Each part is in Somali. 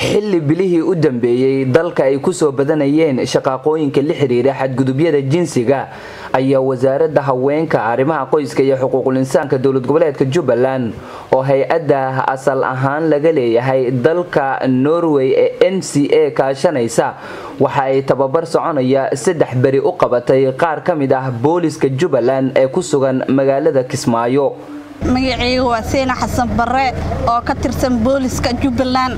xilli bilihii u dambeeyey dalka ay kusoo badanayeen shaqaaqooyinka la xiriira xadgudubyada jinsiga ayaa wasaaradda haweenka arrimaha qoyska iyo xuquuqul insaanka dowlad goboleedka jubbaland oo hay-adda asal ahaan laga leeyahay dalka norway ee n c a kaashanaysa waxa ay tababar soconaya saddex beri u qabatay qaar ka mid ah booliska jubbaland ee ku sugan magaalada kismaayo magaceyga waa seena xasan bare oo ka tirsan booliska jubbaland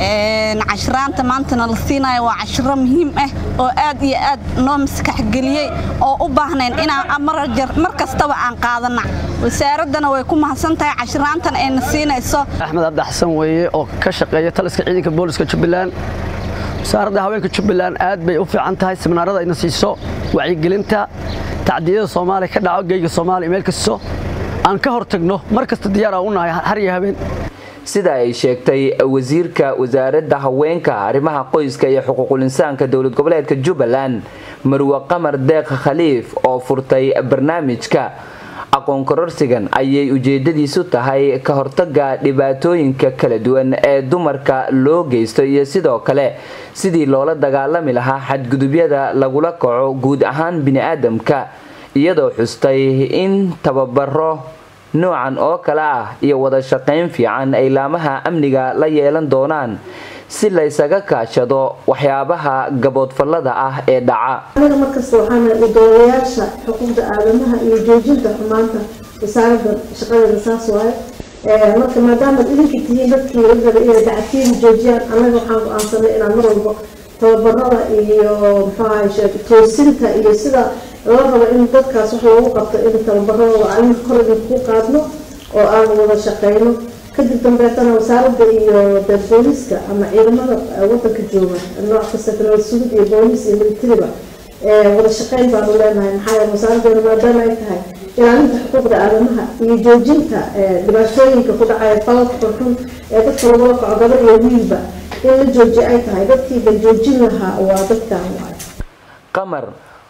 cashiraanta maantana la siinayo waa cashiro muhiim ah oo aad iyo aad noo maskaxgeliyey oo u baahnayn inaan mar kastaba aan qaadana wasaaraddana way ku mahadsan tahay cashiraantan ayna siinayso axmed abdi xasan weeye oo ka shaqeeya taliska ciidanka booliska jubbaland wasaaradda haweenka jubbaland aad bay u fiican tahay siminaarada ayna siiso wacyigelinta tacdiyada soomaaliya ka dhaco geyga soomaaliya meel kasto aan ka hortagno mar kasta diyaar aan u nahay har iyo habeen sida ay sheegtay wasiirka wasaaradda haweenka arrimaha qoyska iyo xuquuqul insaanka dowlad goboleedka jubbaland marwe qamar deeq khaliif oo furtay barnaamijka aqoon kororsigan ayay ujeedadiisu tahay ka hortaga dhibaatooyinka kala duwan ee dumarka loo geysto iyo sidoo kale sidii loola dagaalami lahaa xadgudubyada lagula kaco guud ahaan bini-aadamka iyadoo xustay in tababaro noocan oo kale ah iyo wada shaqayn fiican ay laamaha amniga la yeelan doonaan si laysaga kaashado waxyaabaha gaboodfallada ah ee dhaca anaga markasta waxaana udoodayaasha xuquuqda aadamaha iyo joojinta xumaanta wasaaradda shaqadeeda saas waaye marka maadaamaad idinka tihiin dadkii la rabay inay dacadkiida joojiyaan annaga waxaan go-aansanay inaan mar walba tababarada iyo muxuaha toosinta iyo sida loo rabo in dadkaas wax loogu qabto in tababaradooda aan kor idinku qaadno oo aan wada shaqeyno kadib dambeetana wasaaradda iyo de booliska ama ciidamada wadanka jooga nooc kasta kale sugid iyo boolis iyo militariba wada shaqeyn baanu leenahay maxaa yeele wasaaraddeena maadaama ay tahay ilaalinta xuquuqda aadamaha iyo joojinta dhibaatooyinka ku dhacaya falalka xunxun ee dadka lagula kaco gabar iyo wiilba in la jooji ay tahay dadkiiba joojin lahaa waa dadkan waay qamar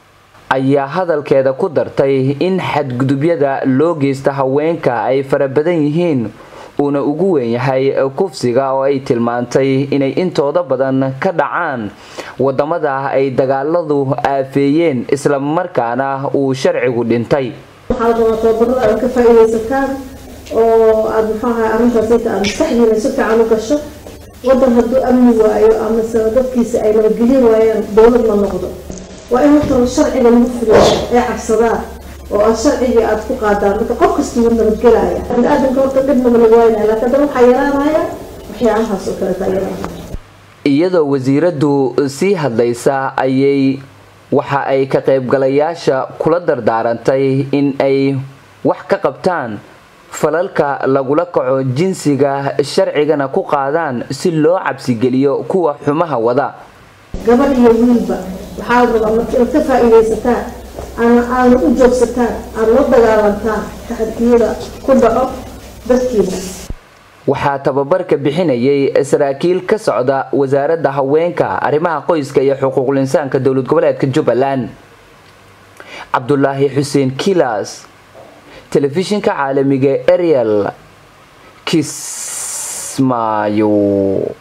ayaa hadalkeeda ku dartay in xadgudubyada loo geysta haweenka ay fara badan yihiin uuna ugu weyn yahay kufsiga oo ay tilmaantay inay intooda badan ka dhacaan wadamada ay dagaaladu aafeeyeen islamarkaana uu sharcigu dhintay waxaa rabaa tababarada aad ka faa-iideysataan oo aada muxuaha arrintaas inta aad maskaxdiina si fiican u gasho wadan hadduu amni waayo amase dadkiisa ay nabadgelin waayaan dowlad ma noqdo waa in horta sharciga lagu fuliyo ee cabsadaan oo aad sharcigii aada ku qaadaan marka qof kasta wuu nabadgelaya bani-aadamka horta dhibnaba lagu waynaya laakiin haddana waxaa yaraanaya waxyaabahaas oo kaleeta yaraanaya iyadoo wasiiraddu sii hadlaysa ayay waxa ay ka qaybgalayaasha kula dardaarantay in ay wax ka qabtaan falalka lagula kaco jinsiga sharcigana ku qaadaan si loo cabsigeliyo kuwa xumaha wada gabadh iyo wiilba waxaa la rabaa marka inaad ka faa-iideysataan aana aana u joogsataan aada la dagaalantaan taxadiyada ku dhaco dadkiina waxaa tababarka bixinayay saraakiil ka socda wasaaradda haweenka arrimaha qoyska iyo xuquuqul insaanka dowlad goboleedka jubbaland cabdulaahi xuseen kilas telefishinka caalamiga ariel kismaayo